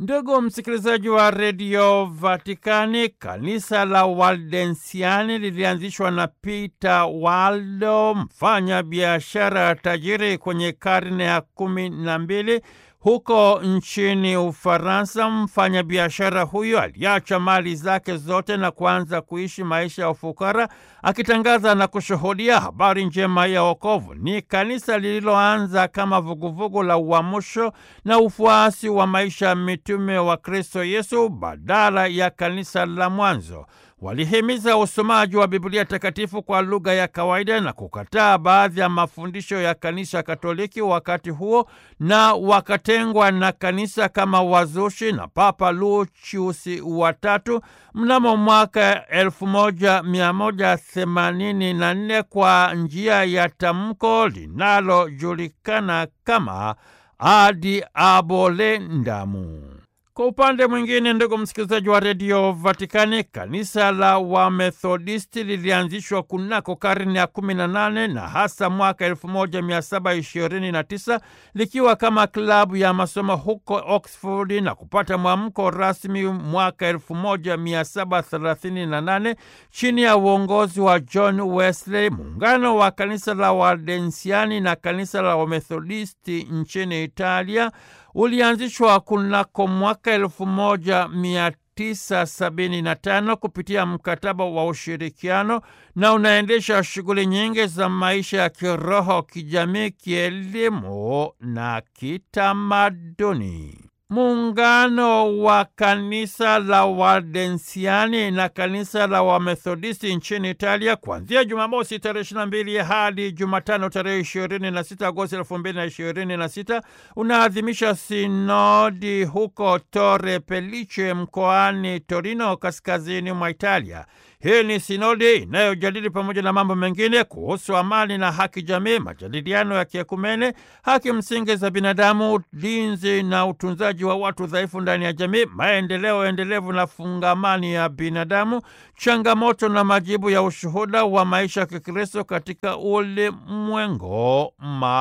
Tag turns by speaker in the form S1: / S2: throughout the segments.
S1: Ndugu msikilizaji wa redio Vatikani, kanisa la Waldensiani lilianzishwa na Peter Waldo, mfanya biashara tajiri kwenye karne ya kumi na mbili huko nchini Ufaransa. Mfanya biashara huyo aliacha mali zake zote na kuanza kuishi maisha ya ufukara, akitangaza na kushuhudia habari njema ya wokovu. Ni kanisa lililoanza kama vuguvugu la uamsho na ufuasi wa maisha ya mitume wa Kristo Yesu badala ya kanisa la mwanzo. Walihimiza usomaji wa Biblia takatifu kwa lugha ya kawaida na kukataa baadhi ya mafundisho ya kanisa Katoliki wakati huo, na wakatengwa na kanisa kama wazushi na Papa Lucius wa tatu mnamo mwaka 1184 kwa njia ya tamko linalojulikana kama Ad Abolendamu. Kwa upande mwingine, ndugu msikilizaji wa redio Vatikani, kanisa la Wamethodisti lilianzishwa kunako karne ya 18 na hasa mwaka 1729 likiwa kama klabu ya masomo huko Oxford na kupata mwamko rasmi mwaka 1738 chini ya uongozi wa John Wesley. Muungano wa kanisa la Waldensiani na kanisa la Wamethodisti nchini Italia ulianzishwa kunako mwaka elfu moja mia tisa sabini na tano kupitia mkataba wa ushirikiano na unaendesha shughuli nyingi za maisha ya kiroho, kijamii, kielimu na kitamaduni. Muungano wa kanisa la Waldensiani na kanisa la Wamethodisti nchini Italia kuanzia Jumamosi tarehe 22 hadi Jumatano tarehe 26 Agosti 2026 unaadhimisha sinodi huko Torre Pellice mkoani Torino, kaskazini mwa Italia. Hii ni sinodi inayojadili pamoja na mambo mengine kuhusu amani na haki jamii, majadiliano ya kiekumene, haki msingi za binadamu, ulinzi na utunzaji wa watu dhaifu ndani ya jamii, maendeleo endelevu na fungamani ya binadamu, changamoto na majibu ya ushuhuda wa maisha ya Kikristo katika ulimwengu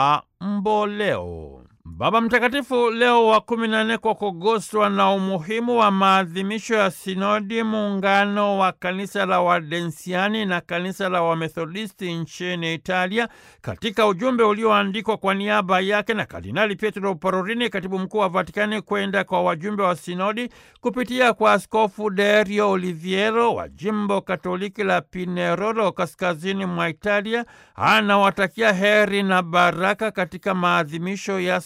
S1: mamboleo. Baba Mtakatifu Leo wa kumi na nne kwa kuguswa na umuhimu wa maadhimisho ya sinodi muungano wa kanisa la Waldensiani na kanisa la Wamethodisti nchini Italia, katika ujumbe ulioandikwa kwa niaba yake na Kardinali Pietro Parolin, katibu mkuu wa Vatikani, kwenda kwa wajumbe wa sinodi kupitia kwa Askofu Derio Oliviero wa jimbo Katoliki la Pinerolo, kaskazini mwa Italia, anawatakia heri na baraka katika maadhimisho ya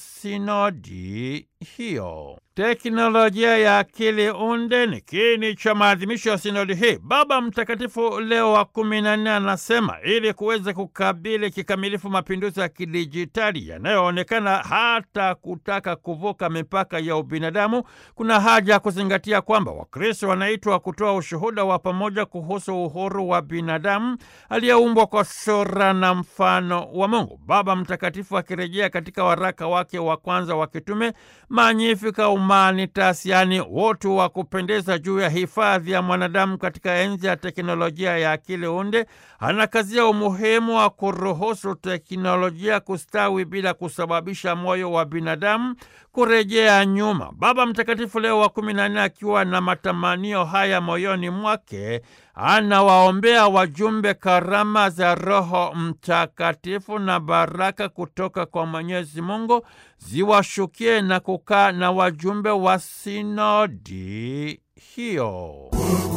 S1: sinodi hiyo. Teknolojia ya akili unde ni kiini cha maadhimisho ya sinodi hii. Baba Mtakatifu Leo wa kumi na nne anasema ili kuweza kukabili kikamilifu mapinduzi ya kidijitali yanayoonekana hata kutaka kuvuka mipaka ya ubinadamu, kuna haja ya kuzingatia kwamba Wakristo wanaitwa kutoa ushuhuda wa pamoja kuhusu uhuru wa binadamu aliyeumbwa kwa sura na mfano wa Mungu. Baba Mtakatifu akirejea katika waraka wake wa kwanza wa kitume Magnificat Humanitas, yaani utu wa kupendeza juu ya hifadhi ya mwanadamu katika enzi ya teknolojia ya akili unde, anakazia umuhimu wa kuruhusu teknolojia kustawi bila kusababisha moyo wa binadamu kurejea nyuma. Baba Mtakatifu Leo wa kumi na nne akiwa na matamanio haya moyoni mwake anawaombea wajumbe karama za Roho Mtakatifu na baraka kutoka kwa Mwenyezi Mungu ziwashukie na kukaa na wajumbe wa sinodi hiyo.